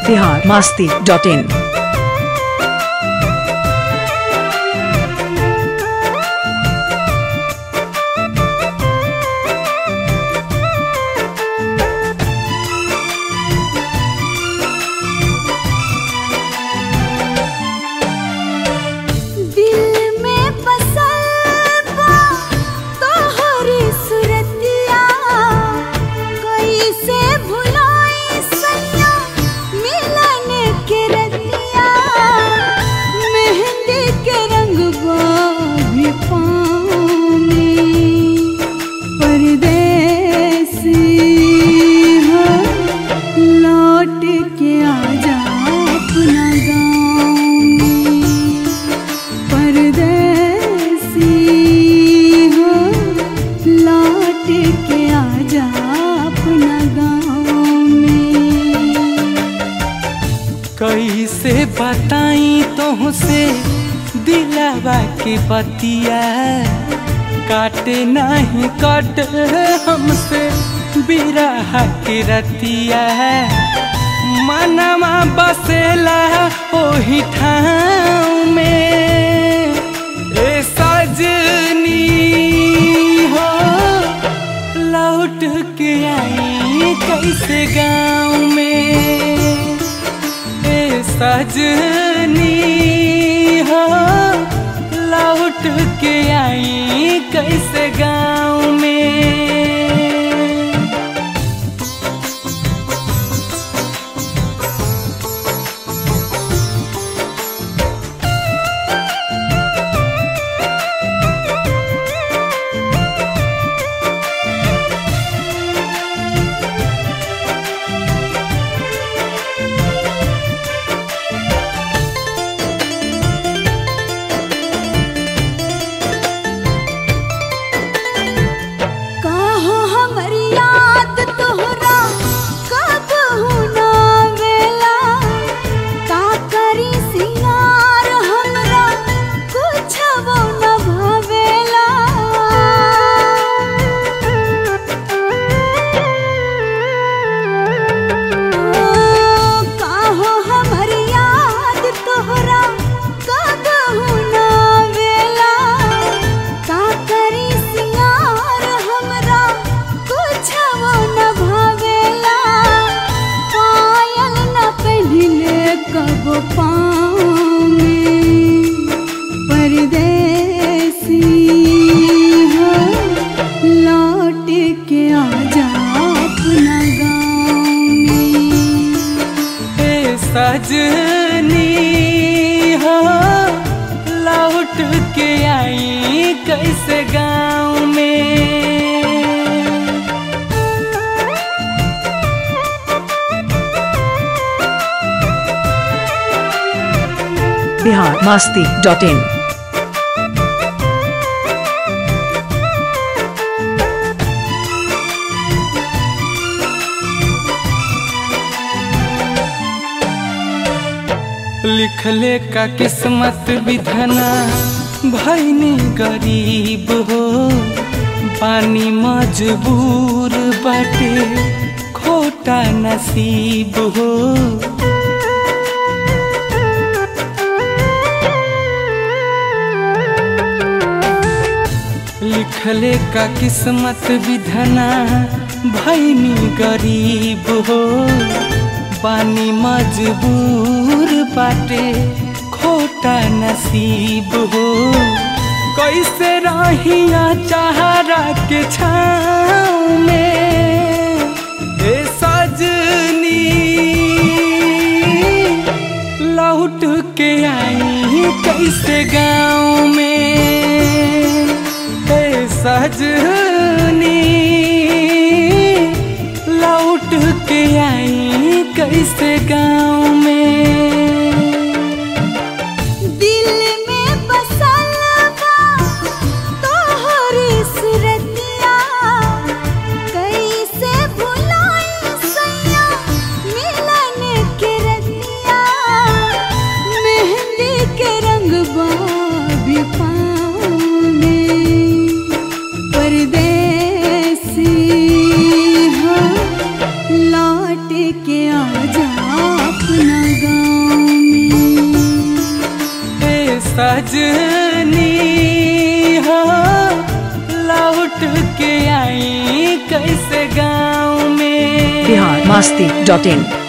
Bihar Masti dot in दिल में बसल बा तोहरी सुरतिया कैसे भुलाई सैया मिलन के रतिया मेहंदी के रंग भी पाँव में परदेसी हो लौट के आजा अपना गाँव में परदेसी हो लौट के आजा अपना गाँव में कैसे बताई तुहसे दिलावा के बतिया काटे नहीं कट हमसे बिरह के रतिया मनवा बसेला ओही ठाव में ए सजनी हो लौट के आई कैसे गाँव में ए सजनी हो लौट के आई कैसे गाँव में काहो हमर याद तोहरा कब ना वेला का करी सिंगार हमरा कुछ वो न भावेला ओ, काहो हमर याद तोहरा कब ना वेला का करी सिंगार हमरा कुछ वो न भावेला पायल न पहनले कब पाँव में परदेसी हो लौट के आजा अपना गाँव में ए सजनी हो लौट के आई कैसे गाँव में बिहार मास्ती डॉट इन लिखले का किस्मत विधना भैनी गरीब हो पानी मजबूर बाटे खोटा नसीब हो लिखले का किस्मत विधना भैनी गरीब हो बानी मजबूर बाटे खोटा नसीब हो कैसे रहिया चाहरा के छाँव में ए सजनी लौट के आई कैसे गाँव में ए सजनी लौट के आई कैसे गाँव में दिल में बसल बा तोहरी सुरतिया कैसे भुलाई सैया मिलन के रतिया मेहंदी के रंग भी पा सजनी हो लौट के आई कैसे गाँव में बिहार मास्ती डॉट इन